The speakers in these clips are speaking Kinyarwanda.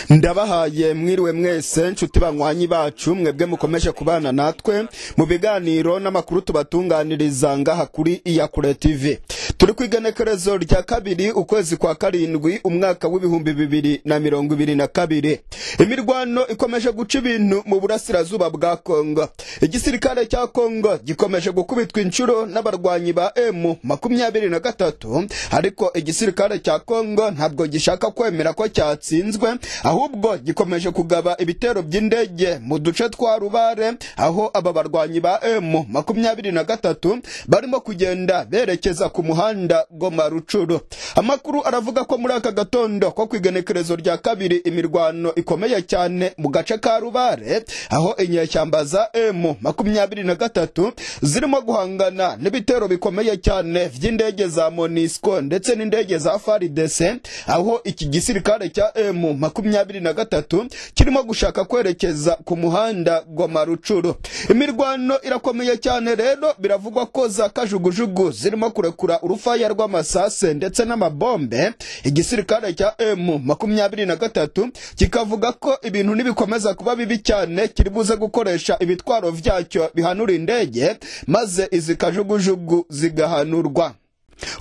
ndabahaye mwiriwe mwese nshuti banywanyi bacu mwebwe mukomeje kubana natwe mu biganiro n'amakuru tubatunganiriza ngaha kuri iyakure tv turi ku igenekerezo rya kabiri ukwezi kwa karindwi umwaka w'ibihumbi bibiri na mirongo ibiri na kabiri imirwano ikomeje guca ibintu mu burasirazuba bwa kongo igisirikare cya kongo gikomeje gukubitwa inshuro n'abarwanyi ba emu makumyabiri na gatatu ariko igisirikare cya kongo ntabwo gishaka kwemera ko cyatsinzwe ahubwo gikomeje kugaba ibitero by'indege mu duce twa rubare aho aba barwanyi ba emu makumyabiri na gatatu barimo kugenda berekeza ku muhanda goma rucuru amakuru aravuga ko muri aka gatondo ko ku igenekerezo rya kabiri imirwano ikomeye cyane mu gace ka rubare aho inyeshyamba za emu makumyabiri na gatatu zirimo guhangana n'ibitero bikomeye cyane by'indege za monisco ndetse n'indege za faridese aho iki gisirikare cya emu makumyabiri na gatatu kirimo gushaka kwerekeza ku muhanda goma rucuru imirwano irakomeye cyane rero biravugwa ko za kajugujugu zirimo kurekura urufaya rw'amasase ndetse n'amabombe igisirikare cya emu makumyabiri na gatatu kikavuga ko ibintu nibikomeza kuba bibi cyane kiri buze gukoresha ibitwaro byacyo bihanura indege maze izi kajugujugu zigahanurwa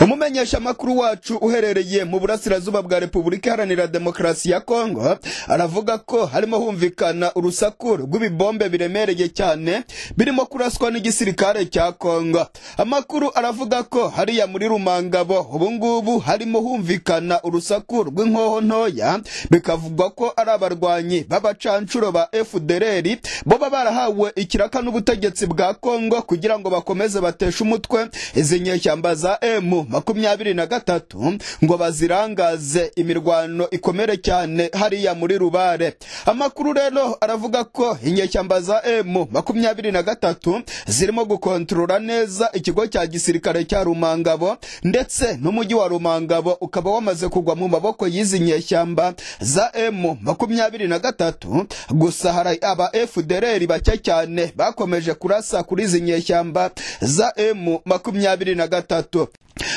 umumenyeshamakuru wacu uherereye mu burasirazuba bwa repubulika iharanira demokarasi ya kongo aravuga ko harimo humvikana urusaku rw'ibibombe biremereye cyane birimo kuraswa n'igisirikare cya kongo amakuru aravuga ko hariya muri rumangabo ubungubu harimo humvikana urusaku rw'inkoho ntoya bikavugwa ko ari abarwanyi b'abacanshuro ba fdrr boba barahawe ikiraka n'ubutegetsi bwa kongo kugira ngo bakomeze bateshe umutwe izi nyeshyamba za emu mu makumyabiri na gatatu ngo bazirangaze imirwano ikomere cyane hariya muri rubare amakuru rero aravuga ko inyeshyamba za emu makumyabiri na gatatu zirimo gukontorora neza ikigo cya gisirikare cya rumangabo ndetse n'umujyi wa rumangabo ukaba wamaze kugwa mu maboko y'izi nyeshyamba za emu makumyabiri na gatatu gusa hari aba fdrr bake cyane bakomeje kurasa kuri izi nyeshyamba za emu makumyabiri na gatatu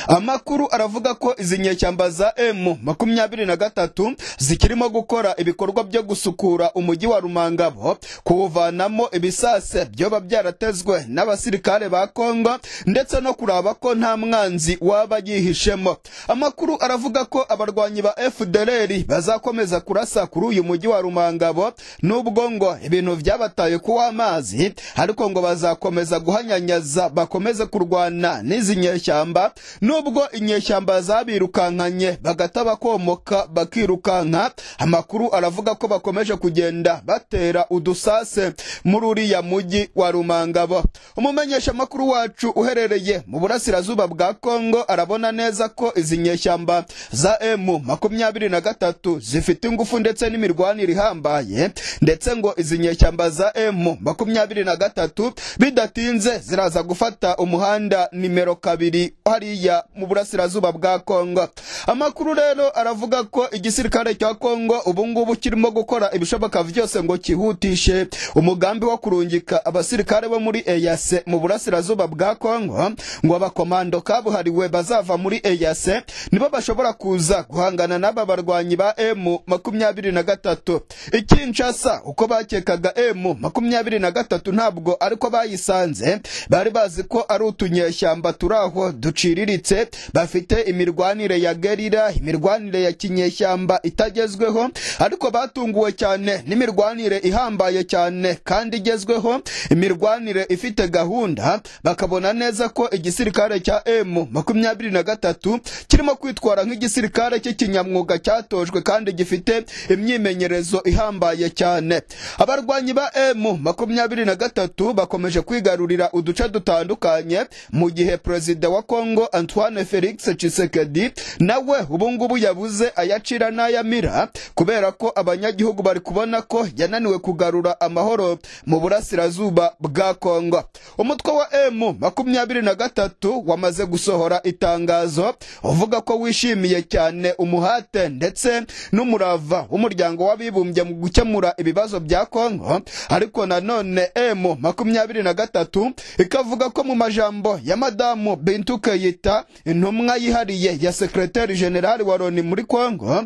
amakuru aravuga ko izi nyeshyamba za emu makumyabiri na gatatu zikirimo gukora ibikorwa byo gusukura umujyi wa rumangabo kuwuvanamo ibisase byoba byaratezwe n'abasirikare ba kongo ndetse no kuraba ko nta mwanzi waba yihishemo amakuru aravuga ko abarwanyi ba fdrr bazakomeza kurasa kuri uyu mujyi wa rumangabo n'ubwo ngo ibintu byabataye kuw'amazi ariko ngo bazakomeza guhanyanyaza bakomeze kurwana n'izi nyeshyamba nubwo inyeshyamba zabirukankanye bagata bakomoka bakirukanka amakuru aravuga ko bakomeje kugenda batera udusase muri uriya mujyi wa rumangabo umumenyeshamakuru wacu uherereye mu burasirazuba bwa kongo arabona neza ko izi nyeshyamba za emu makumyabiri na gatatu zifite ingufu ndetse n'imirwanire ihambaye ndetse ngo izi nyeshyamba za emu makumyabiri na gatatu bidatinze ziraza gufata umuhanda nimero kabiri hari hariya mu burasirazuba bwa kongo amakuru rero aravuga ko igisirikare cya kongo ubungubu kirimo gukora ibishoboka byose ngo kihutishe umugambi wo kurungika abasirikare bo muri eyase mu burasirazuba bwa kongo ngo abakomando kabuhariwe bazava muri eyase nibo bashobora kuza guhangana n'aba barwanyi ba emu makumyabiri na gatatu ikinshasa uko bakekaga emu makumyabiri na gatatu ntabwo ariko bayisanze bari bazi ko ari utunyeshyamba turi aho ducira baciriritse bafite imirwanire ya gerira imirwanire ya kinyeshyamba itagezweho ariko batunguwe cyane n'imirwanire ihambaye cyane kandi igezweho imirwanire ifite gahunda bakabona neza ko igisirikare cya emu makumyabiri na gatatu kirimo kwitwara nk'igisirikare cy'ikinyamwuga cyatojwe kandi gifite imyimenyerezo ihambaye cyane abarwanyi ba emu makumyabiri na gatatu bakomeje kwigarurira uduce dutandukanye mu gihe perezida wa kongo antoine felix cisekedi nawe ubungubu yabuze ayacira n'ayamira kubera ko abanyagihugu bari kubona ko yananiwe kugarura amahoro mu burasirazuba bwa kongo umutwe wa emu makumyabiri na gatatu wamaze gusohora itangazo uvuga ko wishimiye cyane umuhate ndetse n'umurava w'umuryango w'abibumbye mu gukemura ibibazo bya kongo ariko nanone emu makumyabiri na gatatu ikavuga ko mu majambo ya madamu bintuke yita leta intumwa yihariye ya sekreteri jenerali wa loni muri kongo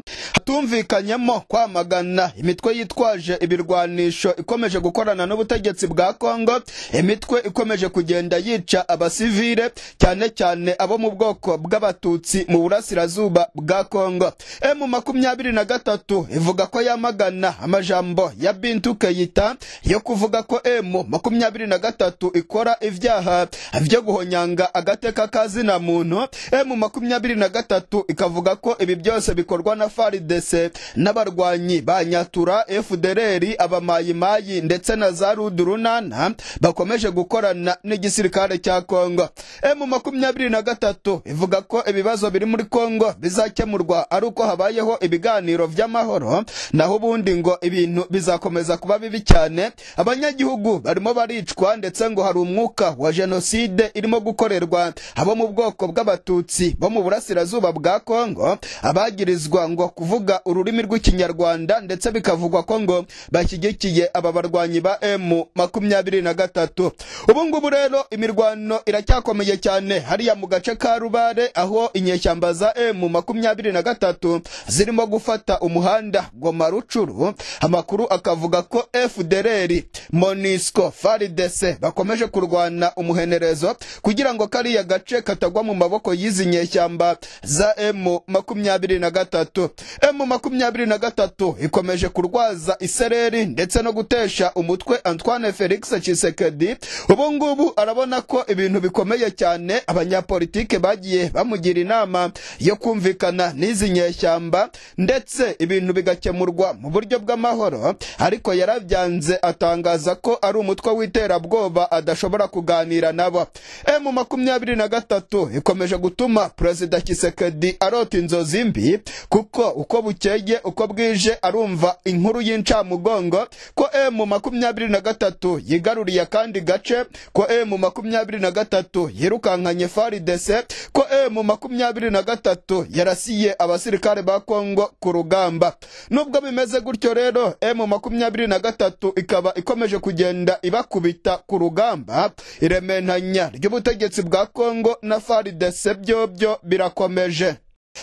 hatumvikanyemo kwamagana imitwe yitwaje ibirwanisho ikomeje gukorana n'ubutegetsi bwa kongo imitwe ikomeje kugenda yica abasivile cyane cyane abo mu bwoko bw'abatutsi mu burasirazuba bwa kongo emu makumyabiri na gatatu ivuga ko yamagana amajambo ya bintu keyita yo kuvuga ko emu makumyabiri na gatatu ikora ibyaha byo guhonyanga agateka ka zina muntu emu makumyabiri na gatatu ikavuga ko ibi byose bikorwa na faridese n'abarwanyi ba nyatura efudereri abamayimayi ndetse na za rudurunana bakomeje gukorana n'igisirikare cya kongo emu makumyabiri na gatatu ivuga ko ibibazo biri muri kongo bizakemurwa ari uko habayeho ibiganiro by'amahoro naho ubundi ngo ibintu bizakomeza kuba bibi cyane abanyagihugu barimo baricwa ndetse ngo hari umwuka wa jenoside irimo gukorerwa abo mu bwoko bw'abatutsi bo mu burasirazuba bwa kongo abagirizwa ngo kuvuga ururimi rw'ikinyarwanda ndetse bikavugwa ko ngo bashyigikiye aba barwanyi ba emu makumyabiri na gatatu ubu ngubu rero imirwano iracyakomeye cyane hariya mu gace ka rubare aho inyeshyamba za emu makumyabiri na gatatu zirimo gufata umuhanda goma rucuru amakuru akavuga ko fdreri monisco faridese bakomeje kurwana umuhenerezo kugira ngo kariya gace katagwa mu maboko y'izi nyeshyamba za emu makumyabiri na gatatu emu makumyabiri na gatatu ikomeje kurwaza isereri ndetse no gutesha umutwe antoine felix cisekedi ubu ngubu arabona ko ibintu bikomeye cyane abanyapolitike bagiye bamugira inama yo kumvikana n'izi nyeshyamba ndetse ibintu bigakemurwa mu buryo bw'amahoro ariko yarabyanze atangaza ko ari umutwe w'iterabwoba adashobora kuganira nabo emu makumyabiri na gatatu ikomeje gutuma perezida kisekedi arota inzozi mbi kuko uko bukeye uko bwije arumva inkuru y'incamugongo ko emu makumyabiri na gatatu yigaruriye akandi gace ko emu makumyabiri na gatatu yirukankanye faridese ko emu makumyabiri na gatatu yarasiye abasirikare ba kongo ku rugamba nubwo bimeze gutyo rero emu makumyabiri na gatatu ikaba ikomeje kugenda ibakubita ku rugamba irementanya ry'ubutegetsi bwa kongo na faridese byobyo birakomeje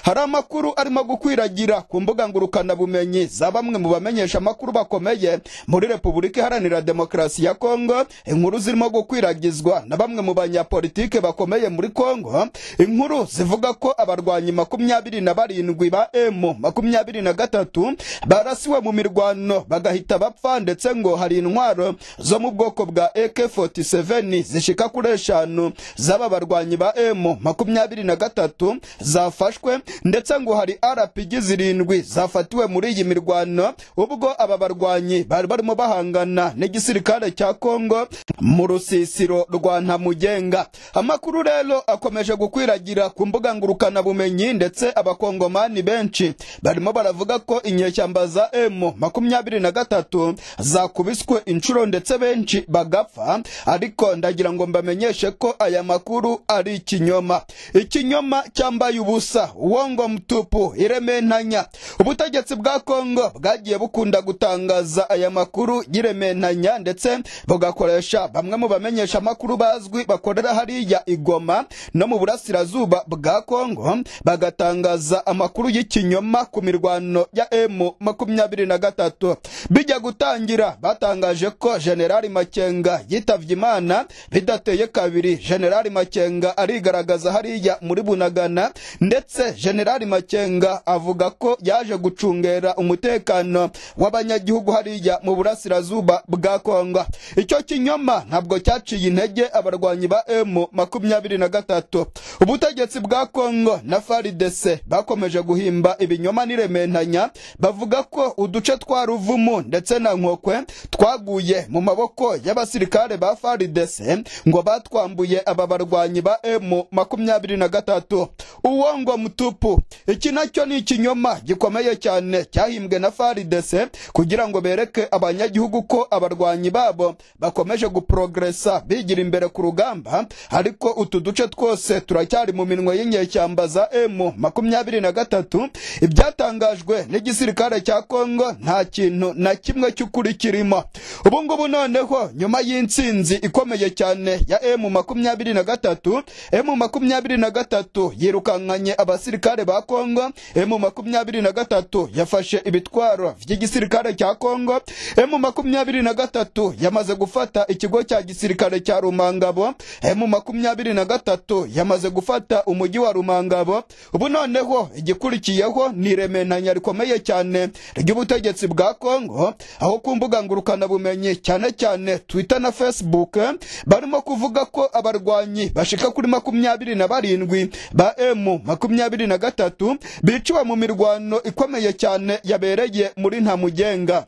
hari amakuru arimo gukwiragira ku mbuga ngurukanabumenyi za bamwe mu bamenyesha amakuru bakomeye muri repubulika iharanira demokarasi ya kongo inkuru zirimo gukwiragizwa na bamwe mu banyapolitike bakomeye muri kongo inkuru zivuga ko abarwanyi makumyabiri na barindwi ba emu makumyabiri na gatatu barasiwe mu mirwano bagahita bapfa ndetse ngo hari intwaro zo mu bwoko bwa ak47 zishika kuri eshanu z'aba barwanyi ba emu makumyabiri na gatatu zafashwe ndetse ngo hari rpg zirindwi zafatiwe muri iyi mirwano ubwo aba barwanyi bari barimo bahangana n'igisirikare cya kongo mu rusisiro rwa ntamugenga amakuru rero akomeje gukwiragira ku mbuga ngurukanabumenyi ndetse abakongomani benshi barimo baravuga ko inyeshyamba za emu makumyabiri na gatatu zakubiswe inshuro ndetse benshi bagapfa ariko ndagira ngo mbamenyeshe ko aya makuru ari ikinyoma ikinyoma cyambaye ubusa uwongo mtupu irementanya ubutegetsi bwa kongo bwagiye bukunda gutangaza aya makuru y'irementanya ndetse bugakoresha bamwe mu bamenyesha amakuru bazwi bakorera hariya igoma no mu burasirazuba bwa kongo bagatangaza amakuru y'ikinyoma ku mirwano ya emu makumyabiri na gatatu bijya gutangira batangaje ko generali makenga yitavye imana bidateye kabiri generali makenga arigaragaza hariya muri bunagana ndetse generali makenga avuga ko yaje gucungera umutekano w'abanyagihugu hariya mu burasirazuba bwa kongo icyo kinyoma ntabwo cyaciye intege abarwanyi ba emu makumyabiri na gatatu ubutegetsi bwa kongo na faridese bakomeje guhimba ibinyoma n'irementanya bavuga ko uduce twa ruvumu ndetse na nkokwe twaguye mu maboko y'abasirikare ba faridese ngo batwambuye aba barwanyi ba emu makumyabiri na gatatu uwo ngo mutu yupu iki nacyo ni ikinyoma gikomeye cyane cyahimbwe na faridese kugira ngo bereke abanyagihugu ko abarwanyi babo bakomeje guprogresa bigira imbere ku rugamba ariko utu duce twose turacyari mu minwe y'inyeshyamba za emu makumyabiri na gatatu ibyatangajwe n'igisirikare cya kongo nta kintu na kimwe cy'ukuri kirimo ubu ngubu noneho nyuma y'intsinzi ikomeye cyane ya emu makumyabiri na gatatu emu makumyabiri na gatatu yirukankanye abasirikare ba kongo emu makumyabiri na gatatu yafashe ibitwaro by'igisirikare cya kongo emu makumyabiri na gatatu yamaze gufata ikigo cya gisirikare cya rumangabo emu makumyabiri na gatatu yamaze gufata umujyi wa rumangabo ubu noneho igikurikiyeho ni iremenanya rikomeye cyane ry'ubutegetsi bwa kongo aho ku mbuga ngurukanabumenyi cyane cyane twitter na facebook barimo kuvuga ko abarwanyi bashika kuri makumyabiri na barindwi ba emu makumyabiri na gatatu biciwe mu mirwano ikomeye cyane yabereye muri ntamugenga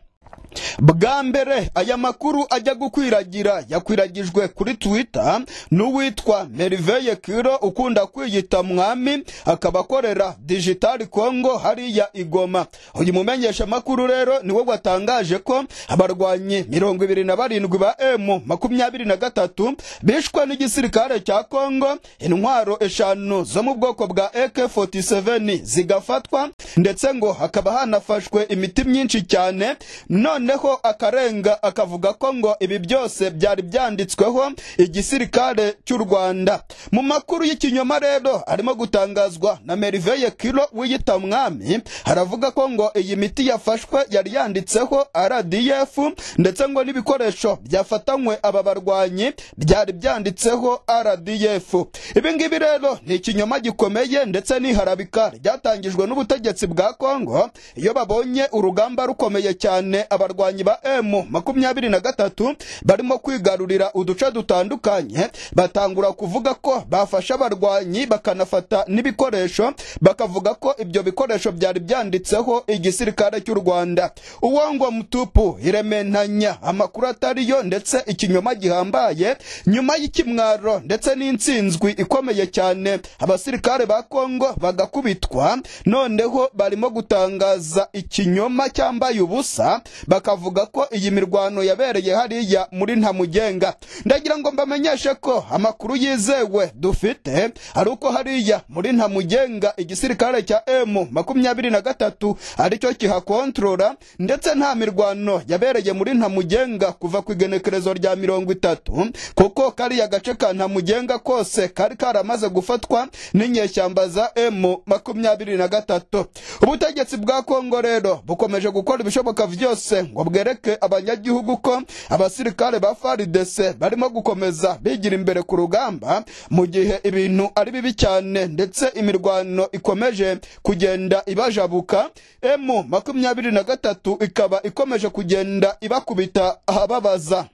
bwa mbere aya makuru ajya gukwiragira yakwiragijwe kuri twitter n'uwitwa meriveye kiro ukunda kwiyita mwami akaba akorera digitali congo hariya igoma uyu mumenyesha makuru rero niwe watangaje ko abarwanyi mirongo ibiri na barindwi ba emu makumyabiri na gatatu bishwe n'igisirikare cya congo intwaro eshanu zo mu bwoko bwa ak47 zigafatwa ndetse ngo hakaba hanafashwe imiti myinshi cyane none noneho akarenga akavuga ko ngo ibi byose byari byanditsweho igisirikare cy'u rwanda mu makuru y'ikinyoma rero arimo gutangazwa na meriveye kiro wiyita mwami haravuga ko ngo iyi miti yafashwe yari yanditseho rdf ndetse ngo n'ibikoresho byafatanywe aba barwanyi byari byanditseho rdf ibi ngibi rero ni ikinyoma gikomeye ndetse n'iharabika ryatangijwe n'ubutegetsi bwa kongo iyo babonye urugamba rukomeye cyane abarwanyi abarwanyi ba emu makumyabiri na gatatu barimo kwigarurira uduce dutandukanye batangura kuvuga ko bafashe abarwanyi bakanafata n'ibikoresho bakavuga ko ibyo bikoresho byari byanditseho igisirikare cy'u rwanda uwongo mutupu irementanya amakuru atariyo ndetse ikinyoma gihambaye nyuma y'ikimwaro ndetse n'intsinzwi ikomeye cyane abasirikare ba kongo bagakubitwa noneho barimo gutangaza ikinyoma cyambaye ubusa bakavuga ko iyi mirwano yabereye hariya muri ntamugenga ndagira ngo mbamenyeshe ko amakuru yizewe dufite ari uko hariya muri ntamugenga igisirikare cya emu makumyabiri na gatatu aricyo kihakontorora ndetse nta mirwano yabereye muri ntamugenga kuva ku igenekerezo rya mirongo itatu kuko kariya gace ka ntamugenga kose kari karamaze gufatwa n'inyeshyamba za emu makumyabiri na gatatu ubutegetsi bwa kongo rero bukomeje gukora ibishoboka byose ngo bwereke abanyagihugu ko abasirikare ba faridese barimo gukomeza bigira imbere ku rugamba mu gihe ibintu ari bibi cyane ndetse imirwano ikomeje kugenda ibajabuka emu makumyabiri na gatatu ikaba ikomeje kugenda ibakubita ahababaza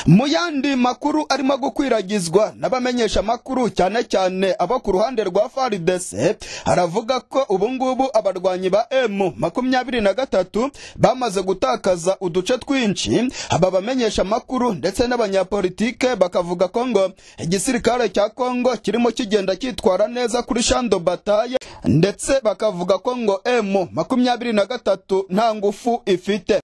mu yandi makuru arimo gukwiragizwa n'abamenyesha amakuru cyane cyane abo ku ruhande rwa faridese haravuga ko ubu ngubu abarwanyi ba emu makumyabiri na gatatu bamaze gutakaza uduce twinshi aba bamenyesha amakuru ndetse n'abanyapolitike bakavuga ko ngo igisirikare cya kongo kirimo kigenda cyitwara neza kuri shando bataye ndetse bakavuga ko ngo emu makumyabiri na gatatu nta ngufu ifite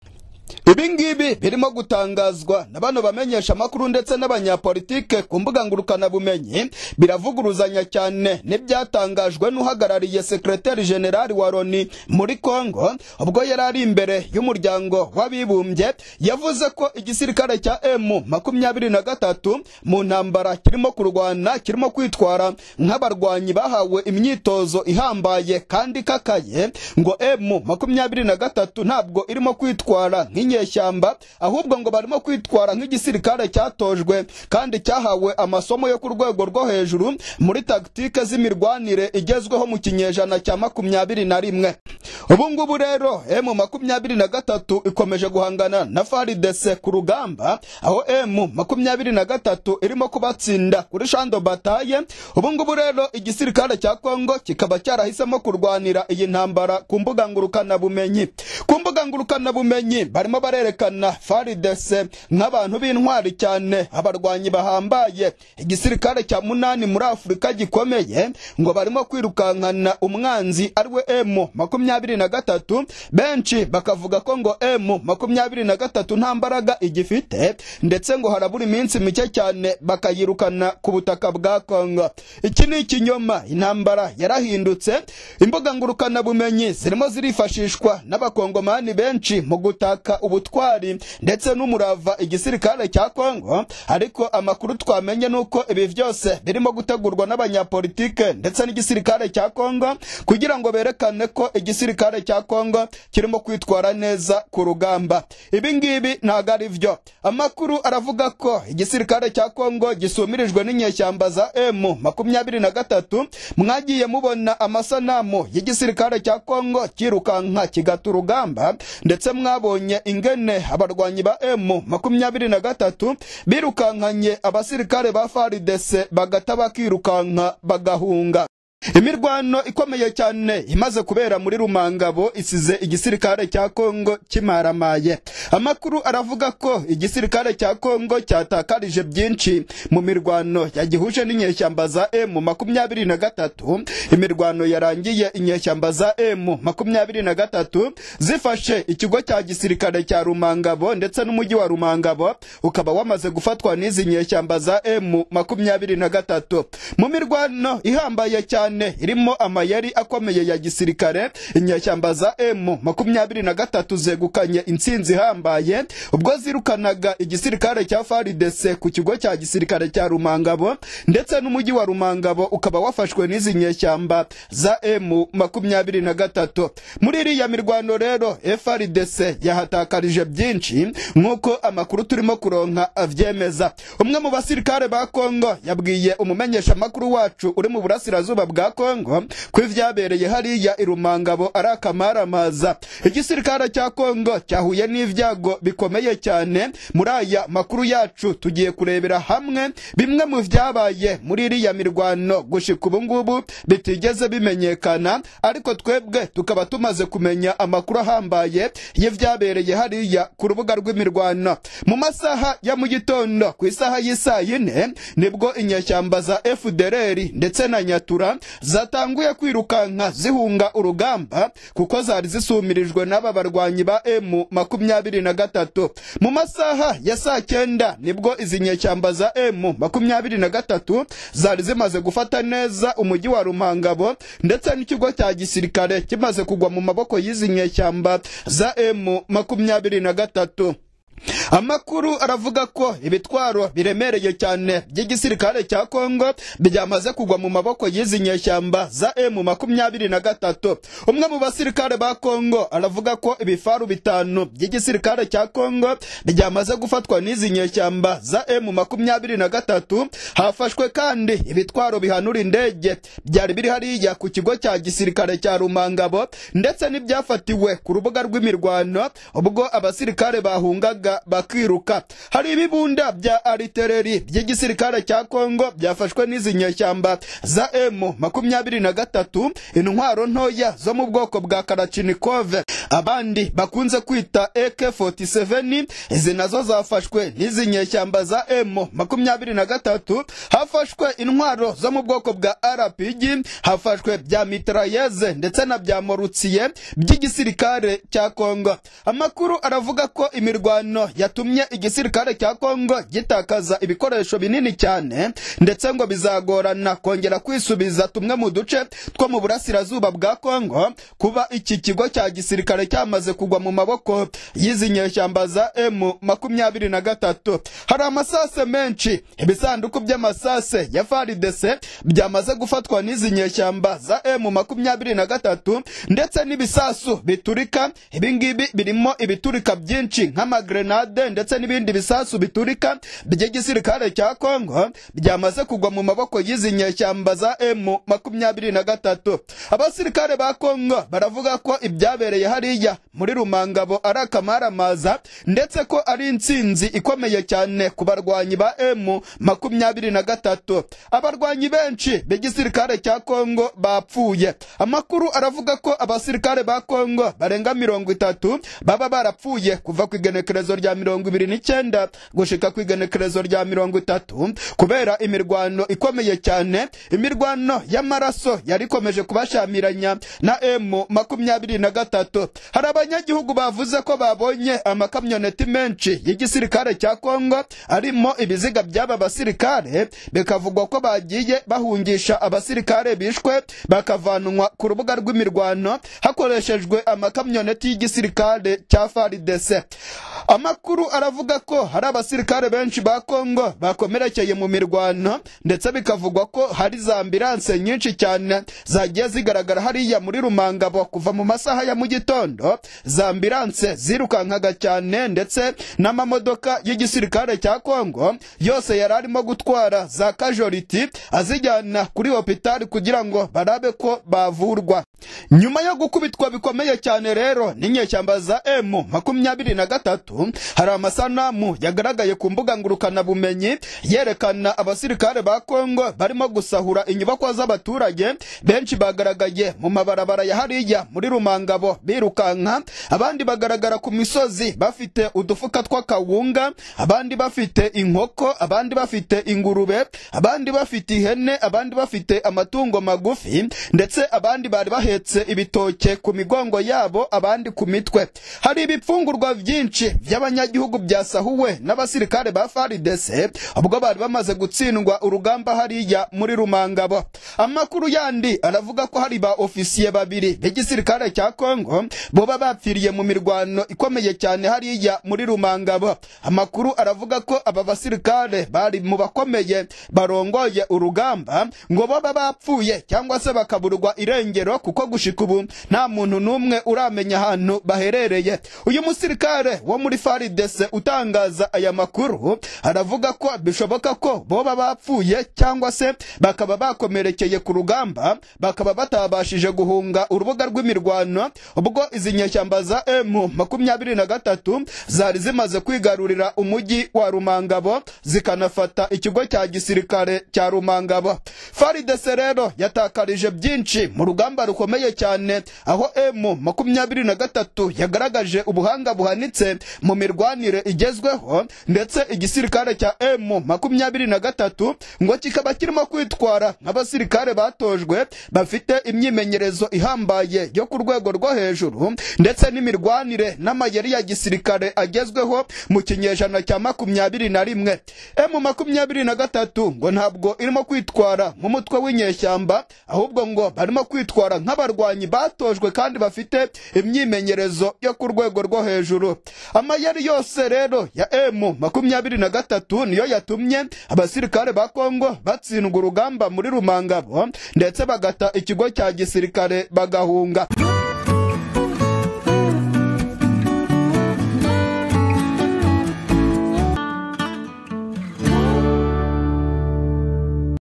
ibi ngibi birimo gutangazwa na bano bamenyesha amakuru ndetse n'abanyapolitike ku mbuga ngurukanabumenyi biravuguruzanya cyane n'ibyatangajwe n'uhagarariye sekreteri generali wa loni muri kongo ubwo yari ari imbere y'umuryango w'abibumbye yavuze ko igisirikare cya emu makumyabiri na gatatu mu ntambara kirimo kurwana kirimo kwitwara nk'abarwanyi bahawe imyitozo ihambaye kandi ikakaye ngo emu makumyabiri na gatatu ntabwo irimo kwitwara nk'inyama inyeshyamba ahubwo ngo barimo kwitwara nk'igisirikare cyatojwe kandi cyahawe amasomo yo ku rwego rwo hejuru muri tagitike z'imirwanire igezweho mu kinyejana cya makumyabiri na rimwe ubu ngubu rero emu makumyabiri na gatatu ikomeje guhangana na faridese ku rugamba aho emu makumyabiri na gatatu irimo kubatsinda kuri shando bataye ubu ngubu rero igisirikare cya kongo kikaba cyarahisemo kurwanira iyi ntambara ku mbuga ngurukanabumenyi ku mbuga ngurukanabumenyi barimo barerekana faridese nk'abantu b'intwari cyane abarwanyi bahambaye igisirikare cya munani muri afurika gikomeye ngo barimo kwirukankana umwanzi ariwe emu makumyabiri na gatatu benshi bakavuga ko ngo emu makumyabiri na gatatu nta mbaraga igifite ndetse ngo harabura iminsi mike cyane bakayirukana ku butaka bwa kongo iki ni ikinyoma intambara yarahindutse imbuga ngurukanabumenyi zirimo zirifashishwa n'abakongomani benshi mu gutaka ubutwari ndetse n'umurava igisirikare cya kongo ariko amakuru twamenye ni uko ibi byose birimo gutegurwa n'abanyapolitike ndetse n'igisirikare cya kongo kugira ngo berekane ko igisirikare cya kongo kirimo kwitwara neza ku rugamba ibi ngibi ntabwo ari byo amakuru aravuga ko igisirikare cya kongo gisumirijwe n'inyeshyamba za emu makumyabiri na gatatu mwagiye mubona amasanamu y'igisirikare cya kongo kirukanka kigata urugamba ndetse mwabonye ingene abarwanyi ba emu makumyabiri na gatatu birukankanye abasirikare ba faridese bagata bakirukanka bagahunga imirwano ikomeye cyane imaze kubera muri rumangabo isize igisirikare cya kongo kimaramaye amakuru aravuga ko igisirikare cya kongo cyatakarije byinshi mu mirwano yagihuje n'inyeshyamba za emu makumyabiri na gatatu imirwano yarangiye inyeshyamba za emu makumyabiri na gatatu zifashe ikigo cya gisirikare cya rumangabo ndetse n'umujyi wa rumangabo ukaba wamaze gufatwa n'izi nyeshyamba za emu makumyabiri na gatatu mu mirwano ihambaye cyane cyane irimo amayeri akomeye ya gisirikare inyeshyamba za emu makumyabiri na gatatu zegukanye intsinzi ihambaye ubwo zirukanaga igisirikare cya faridese ku kigo cya gisirikare cya rumangabo ndetse n'umujyi wa rumangabo ukaba wafashwe n'izi nyeshyamba za emu makumyabiri na gatatu muri iriya mirwano rero faridese yahatakarije byinshi nk'uko amakuru turimo kuronka abyemeza umwe mu basirikare ba kongo yabwiye umumenyeshamakuru wacu uri mu burasirazuba bwa kongo ko ibyabereye hariya irumangabo ari akamaramaza igisirikare cya kongo cyahuye n'ibyago bikomeye cyane muri aya makuru yacu tugiye kurebera hamwe bimwe mu byabaye muri iriya mirwano gushika ubu ngubu bitigeze bimenyekana ariko twebwe tukaba tumaze kumenya amakuru ahambaye y'ibyabereye hariya ku rubuga rw'imirwano mu masaha ya mu gitondo ku isaha y'isaa yine nibwo inyeshyamba za fdrr ndetse na nyatura zatanguye kwirukanka zihunga urugamba kuko zari zisumirijwe n'aba barwanyi ba emu makumyabiri na gatatu mu masaha ya saa cyenda nibwo izi nyeshyamba za emu makumyabiri na gatatu zari zimaze gufata neza umujyi wa rumangabo ndetse n'ikigo cya gisirikare kimaze kugwa mu maboko y'izi nyeshyamba za emu makumyabiri na gatatu amakuru aravuga ko ibitwaro biremereye cyane by'igisirikare cya kongo byamaze kugwa mu maboko y'izi nyeshyamba za emu makumyabiri na gatatu umwe mu basirikare ba kongo aravuga ko ibifaru bitanu by'igisirikare cya kongo byamaze gufatwa n'izi nyeshyamba za emu makumyabiri na gatatu hafashwe kandi ibitwaro bihanura indege byari biri hariya ku kigo cya gisirikare cya rumangabo ndetse n'ibyafatiwe ku rubuga rw'imirwano ubwo abasirikare bahungaga bakiruka hari ibibunda bya aritereri by'igisirikare cya kongo byafashwe n'izi nyeshyamba za emu makumyabiri na gatatu intwaro ntoya zo mu bwoko bwa karachinikove abandi bakunze kwita ek47 izi nazo zafashwe n'izi nyeshyamba za emu makumyabiri na gatatu hafashwe intwaro zo mu bwoko bwa rpg hafashwe bya mitrayeze ndetse na bya morutsiye by'igisirikare cya kongo amakuru aravuga ko imirwano yatumye igisirikare cya kongo gitakaza ibikoresho binini cyane ndetse ngo bizagorana kongera kwisubiza tumwe mu duce two mu burasirazuba bwa kongo kuba iki kigo cya gisirikare cyamaze kugwa mu maboko y'izi nyeshyamba za emu makumyabiri na gatatu hari amasase menshi ibisanduku by'amasase ya faridese byamaze gufatwa n'izi nyeshyamba za emu makumyabiri na gatatu ndetse n'ibisasu biturika ibingibi birimo ibiturika byinshi nk'amagrenade grenade ndetse n'ibindi bisasu biturika by'igisirikare cya Kongo byamaze kugwa mu maboko y'izi nyeshyamba za M makumyabiri na gatatu abasirikare ba Kongo baravuga ko ibyabereye hariya muri Rumangabo ari akamaramaza ndetse ko ari intsinzi ikomeye cyane ku barwanyi ba M makumyabiri na gatatu abarwanyi benshi b'igisirikare cya Kongo bapfuye amakuru aravuga ko abasirikare ba Kongo barenga mirongo itatu baba barapfuye kuva ku igenekerezo rya mirongo ibiri n'icyenda gushika ku igenekerezo rya mirongo itatu kubera imirwano ikomeye cyane imirwano y'amaraso yari ikomeje kubashamiranya na M makumyabiri na gatatu hari abanyagihugu bavuze ko babonye amakamyoneti menshi y'igisirikare cya Kongo arimo ibiziga by'aba basirikare bikavugwa ko bagiye bahungisha abasirikare bishwe bakavanwa ku rubuga rw'imirwano hakoreshejwe amakamyoneti y'igisirikare cya FARDC amakuru aravuga ko hari abasirikare benshi ba Kongo bakomerekeye mu mirwano ndetse bikavugwa ko hari za ambilanse nyinshi cyane zagiye zigaragara hariya muri Rumangabo kuva mu masaha ya mu gitondo za ambilanse zirukankaga cyane ndetse n'amamodoka y'igisirikare cya Kongo yose yari arimo gutwara za casualty azijyana kuri hopitali kugira ngo barabe ko bavurwa nyuma yo gukubitwa bikomeye cyane rero n'inyeshyamba za M makumyabiri na gatatu hari amasanamu yagaragaye ku mbuga ngurukanabumenyi yerekana abasirikare ba Kongo barimo gusahura inyubako z'abaturage benshi bagaragaye mu mabarabara ya hariya muri Rumangabo birukanka abandi bagaragara ku misozi bafite udufuka tw'akawunga abandi bafite inkoko abandi bafite ingurube abandi bafite ihene abandi bafite amatungo magufi ndetse abandi bari bahetse ibitoke ku migongo yabo abandi ku mitwe hari ibipfungurwa byinshi by'abanyagihugu byasahuwe n'abasirikare ba FARDC ubwo bari bamaze gutsindwa urugamba hariya muri Rumangabo amakuru yandi aravuga ko hari ba ofisiye babiri b'igisirikare cya Kongo boba bapfiriye mu mirwano ikomeye cyane hariya muri Rumangabo amakuru aravuga ko aba basirikare bari mu bakomeye barongoye urugamba ngo baba bapfuye cyangwa se bakaburwa irengero kuko gushika ubu nta muntu n'umwe uramenya ahantu baherereye uyu musirikare wo muri FARDC utangaza aya makuru aravuga ko bishoboka ko boba bapfuye cyangwa se bakaba bakomerekeye ku rugamba bakaba batabashije guhunga urubuga rw'imirwano ubwo izi nyeshyamba za M makumyabiri na gatatu zari zimaze kwigarurira umujyi wa Rumangabo zikanafata ikigo cya gisirikare cya Rumangabo FARDC rero yatakarije byinshi mu rugamba rukomeye cyane aho M makumyabiri na gatatu yagaragaje ubuhanga buhanitse mu mirwanire igezweho ndetse igisirikare cya M makumyabiri na gatatu ngo kikaba kirimo kwitwara nk'abasirikare batojwe bafite imyimenyerezo ihambaye yo ku rwego rwo hejuru ndetse n'imirwanire n'amayeri ya gisirikare agezweho mu kinyejana cya makumyabiri na rimwe M makumyabiri na gatatu ngo ntabwo irimo kwitwara nk'umutwe w'inyeshyamba ahubwo ngo barimo kwitwara nk'abarwanyi batojwe kandi bafite imyimenyerezo yo ku rwego rwo hejuru amayeri yose rero ya M makumyabiri na gatatu niyo yatumye abasirikare ba Kongo batsindwa urugamba muri Rumangabo ndetse bagata ikigo cya gisirikare bagahunga